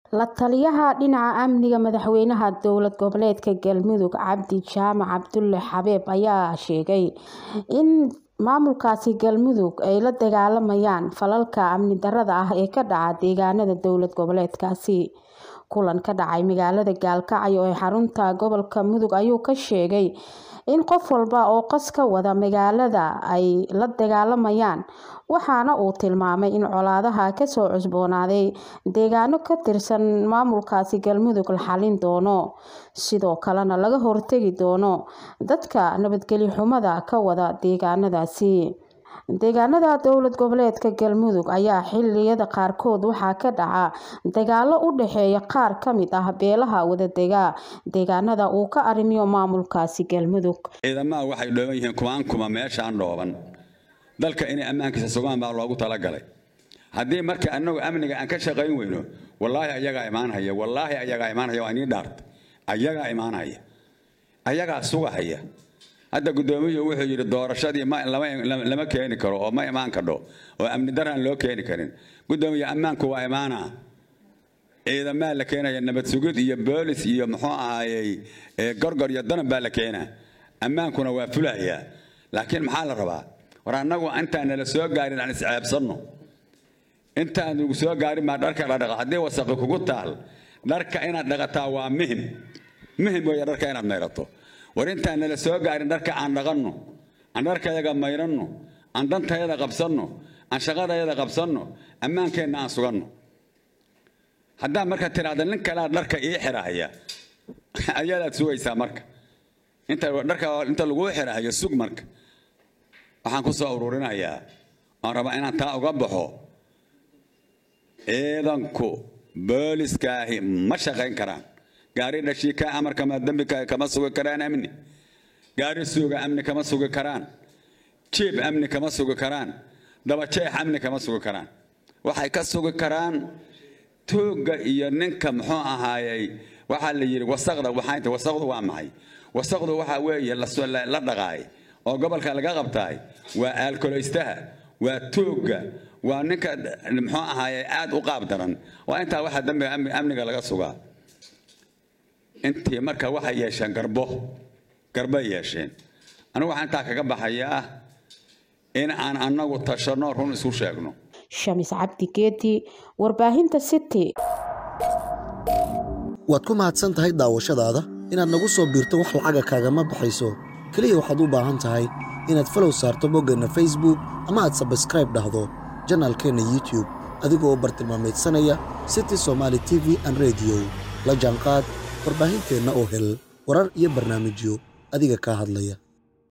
la taliyaha dhinaca amniga madaxweynaha dowlad goboleedka galmudug cabdi jaamac cabdulle xabeeb ayaa sheegay in maamulkaasi galmudug ay la dagaalamayaan falalka amni darada ah ee ka dhaca deegaanada dowlad goboleedkaasi kulan ka dhacay magaalada gaalkacyo ee xarunta gobolka mudug ayuu ka sheegay in qof walba oo qas ka wada magaalada ay la dagaalamayaan waxaana uu tilmaamay in colaadaha kasoo cusboonaaday deegaano ka tirsan maamulkaasi galmudug la xalin doono sidoo kalena laga hortegi doono dadka nabadgelyo xumada ka wada deegaanadaasi deegaanada dowlad goboleedka galmudug ayaa xiliyada qaarkood waxaa ka dhaca dagaalo u dhexeeya qaar kamid ah beelaha wadadega deegaanada uu ka arrimiyo maamulkaasi galmudug ciidamada waxay dhooban yihiin kumaan kuma meeshaan dhooban dalka inay ammaankiisa sugaan baa loogu talagalay haddii marka anagu amniga aan ka shaqayn weyno wallaahi ayagaa imaanhaya wallaahi ayagaa imaanhaya waa inii dhaarta ayagaa imaanhaya ayagaa sugahaya hadda guddoomiyuhu wuxuu yidhi doorashadii lama keeni karo oo ma imaan kadho oo amni daraan loo keeni karin guddoomiye ammaanku waa imaanaa ciidamaa la keenaya nabad sugid iyo boolis iyo muxuu ahaayey gorgor iyo danab baa la keenaa ammaankuna waa fulayaa laakiin maxaa la rabaa war annagu intaan nala soo gaarin aan isceebsanno intaan nagu soo gaarin baa dharka la dhaqa haddii wasaqi kugu taal dharka inaad dhaqataa waa muhim muhim weeye dharka inaad mayrato war intaan nala soo gaarin dharka aan dhaqanno aan dharkayaga mayranno aan dantayada qabsanno aan shaqadayada qabsanno ammaankeenna aan suganno haddaa marka tidhaahda nin kalea dharka ii xirahaya ayadaad sugaysaa marka inta dharka inta laguu xirahayo sug marka waxaan ku soo ururinayaa oon rabaa inaan taa uga baxo ciidanku booliskaahi ma shaqayn karaan gaari dhashii ka amarkama dambi kama sugi karaan amni gaari suuga amni kama sugi karaan jiib amni kama sugi karaan dabajeex amni kama sugi karaan waxay ka sugi karaan tuugga iyo ninka muxuu ahaayey waxaa la yidhi wasaqda waxaynta wasaqdu waa maxay wasaqdu waxaa weeye la dhaqaay oo gobolka laga qabtaay waa aalkoleystaha waa tuugga waa ninka muxuu ahaayey aad u qaab daran waa intaa waxaa dambiga amniga laga sugaa intii marka waxay yeesheen garbo garbay yeesheen anigu waxaan intaa kaga baxayaa in aan annagu tashanno run isu sheegno shamis cabdi geedi warbaahinta city waad ku mahadsan tahay daawashadaada inaad nagu soo biirto wax lacaga kaagama baxayso keliya waxaad u baahan tahay inaad falow saarto boggeenna facebook ama aad sabskraib dhahdo janaalkeenna youtube adigoo bartilmaameedsanaya city somaali t v an rediyo la jaanqaad warbaahinteenna oo hel warar iyo barnaamijyo adiga kaa hadlaya